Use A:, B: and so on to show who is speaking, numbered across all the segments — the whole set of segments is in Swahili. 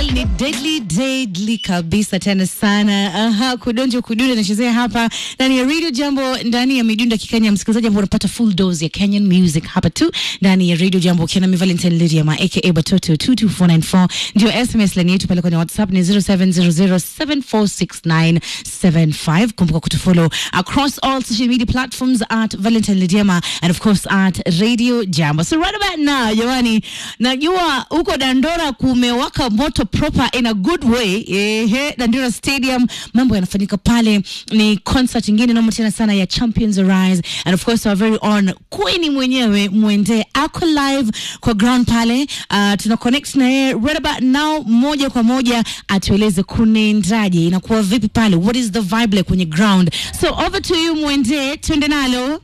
A: Style ni deadly deadly kabisa tena sana. Aha, kudonjo kudunda nachezea hapa ndani ya Radio Jambo, ndani ya midunda kikenya. Msikilizaji ambao unapata full dose ya Kenyan music hapa tu ndani ya Radio Jambo, ukiwa nami Valentine Lydia ma aka Batoto 22494 ndio SMS line yetu pale kwenye WhatsApp ni 0700746975. Kumbuka kutufollow across all social media platforms at Valentine Lydiama and of course at Radio Jambo. So right about now, jamani, najua huko Dandora kumewaka moto proper in a good way. Ehe, Dandora Stadium mambo yanafanyika pale, ni concert ingine noma tena sana ya Champions Arise and of course our very own Queen mwenyewe Mwende ako live kwa ground pale. Uh, tuna connect na yeye right about now moja kwa moja atueleze kunaendaje, inakuwa vipi pale, what is the vibe like kwenye ground. So over to you Mwende, twende nalo.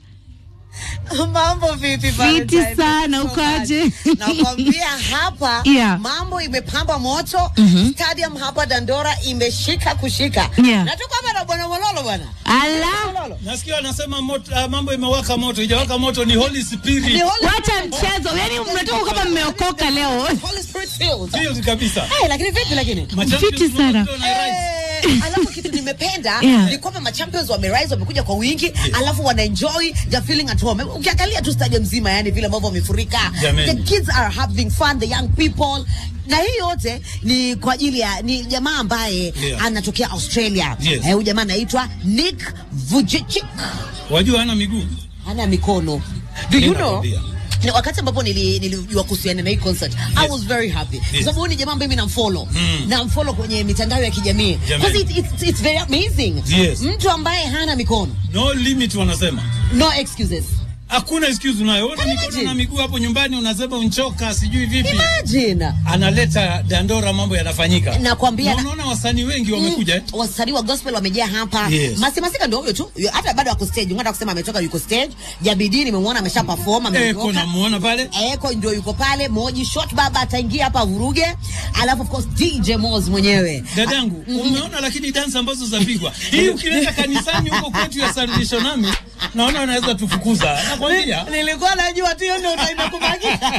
B: Mambo vipi?
A: Fiti
B: Valentine?
A: sana,
B: Thank you so
A: ukoaje?
B: much. Nakwambia hapa
A: Yeah.
B: mambo imepamba moto. Stadium hapa Dandora imeshika kushika.
A: Yeah.
B: Natoka hapa na bwana Mololo bwana.
A: Ala,
B: Mololo.
C: Nasikia wanasema moto, uh, mambo imewaka moto, ijawaka moto ni Holy Spirit.
B: Ni Holy
A: wacha mchezo, yani mnatoka kama mmeokoka leo.
B: Holy Spirit filled.
C: Field kabisa.
B: Eh, lakini vipi lakini?
C: Machampions
A: Fiti sana.
C: wote wana rise.
B: Eh, alafu kitu nimependa
A: Yeah.
B: ni kwamba machampions wamerise wamekuja kwa wingi alafu wanaenjoy the feeling at home ukiangalia tu stadium mzima yani vile ambavyo wamefurika
C: Jameni.
B: the kids are having fun the young people na hii yote ni kwa ajili ya ni jamaa ambaye
C: Yeah.
B: anatokea Australia
C: Yes.
B: Eh, huyu jamaa anaitwa Nick Vujicic
C: Wajua hana miguu.
B: hana mikono do you
C: Nenda
B: know
C: kwambia.
B: ni wakati ambapo nili- nilijua kuhusiana na hii concert I was very happy kwa sababu huyu ni jamaa ambaye mimi namfollow
C: Mm.
B: namfollow kwenye mitandao ya kijamii
C: Jamani.
B: because it, it's, it's very amazing
C: Yes.
B: mtu ambaye hana mikono
C: No limit wanasema.
B: no excuses
C: Hakuna excuse unayo. Una
B: Can you
C: mikono
B: imagine?
C: na miguu hapo nyumbani unasema unchoka sijui vipi.
B: imagine
C: Analeta Dandora mambo yanafanyika.
B: Nakwambia
C: Na
B: na-
C: unaona wasanii wengi wamekuja. eh?
B: wasanii wa gospel wamejaa hapa
C: Yes.
B: Masi Masika ndio huyo tu Yu- hata bado ako stage unataka kusema ametoka yuko stage Jabidi nimemwona amesha perform
C: Eko
B: ametoka
C: namuona pale.
B: Eko ndio yuko pale Moji Short Baba ataingia hapa vuruge alafu of course DJ Moz mwenyewe
C: Dadangu, umeona lakini dance ambazo zapigwa. Hii ukileta kanisani huko kwetu ya Salvation Army, naona wanaweza tufukuza. Nakwambia.
B: nilikuwa najua tu hiyo ndio utaenda kubakisha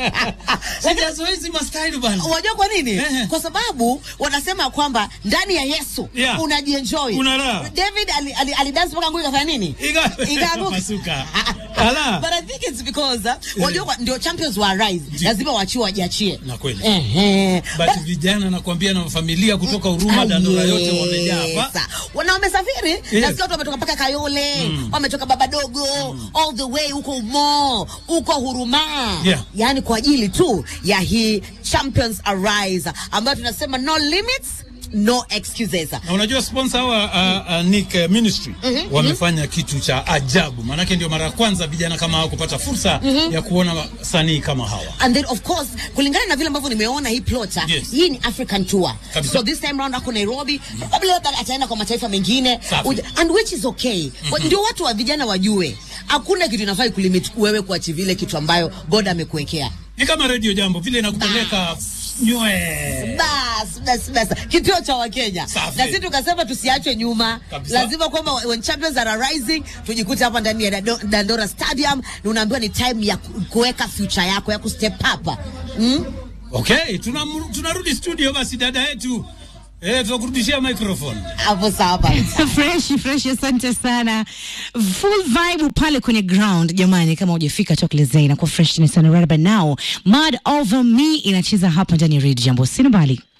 C: Sijazoea hizi mastyle bana.
B: Unajua kwa nini?
C: Ehe.
B: Kwa sababu wanasema kwamba ndani ya Yesu
C: Yeah.
B: unajienjoy.
C: Una raha.
B: David ali, ali, ali dance mpaka nguo ikafanya nini?
C: Iga-
B: Ikaanguka.
C: Pasuka.
B: Ah, ah.
C: Ala.
B: But I think it's because uh, wajua kwa- ndio champions wa rise.
C: Ji-
B: Lazima waachiwe wajiachie.
C: Na kweli.
B: Ehe.
C: But vijana nakwambia na familia kutoka Huruma Dandora yote wamejaa hapa.
B: Wana wamesafiri nasikia watu wametoka mpaka Kayole wametoka Baba Dogo all the way huko Umo huko Huruma
C: Yeah.
B: yani kwa ajili tu ya hii Champions Arise ambayo tunasema no limits no excuses
C: Na unajua sponsor hawa uh, uh, Nick uh, Ministry wamefanya kitu cha ajabu, maanake ndio mara ya kwanza vijana kama hawa kupata fursa ya kuona wasanii kama hawa.
B: and then of course kulingana na vile ambavyo nimeona hii plot ah,
C: Yes.
B: hii ni African tour
C: Kabisa.
B: so this time round ako Nairobi probably labda ataenda kwa mataifa mengine
C: Safi.
B: Uja- and which is okay Wa- ndio watu wa vijana wajue hakuna kitu inafai kulimit wewe kuachieve ile kitu ambayo God amekuwekea
C: Ni kama Radio Jambo vile inakupeleka nywe.
B: bas bas bas kituo cha wakenya
C: Safi.
B: na sisi tukasema tusiachwe nyuma
C: Kabisa.
B: lazima kwamba when champions are rising tujikute hapa ndani ya Dado- dandora stadium na unaambiwa ni time ya ku- kuweka future yako ya kustep up mm?
C: Okay, tunam- tunarudi studio basi dada yetu. Eh, tutakurudishia microphone.
B: hapo sawa basi.
A: fresh fresh, asante sana. Full vibe pale kwenye ground jamani, kama hujafika tokelezea, inakuwa fresh sana right about now. Mad over me inacheza hapa ndani ya Radio Jambo, sina mbali.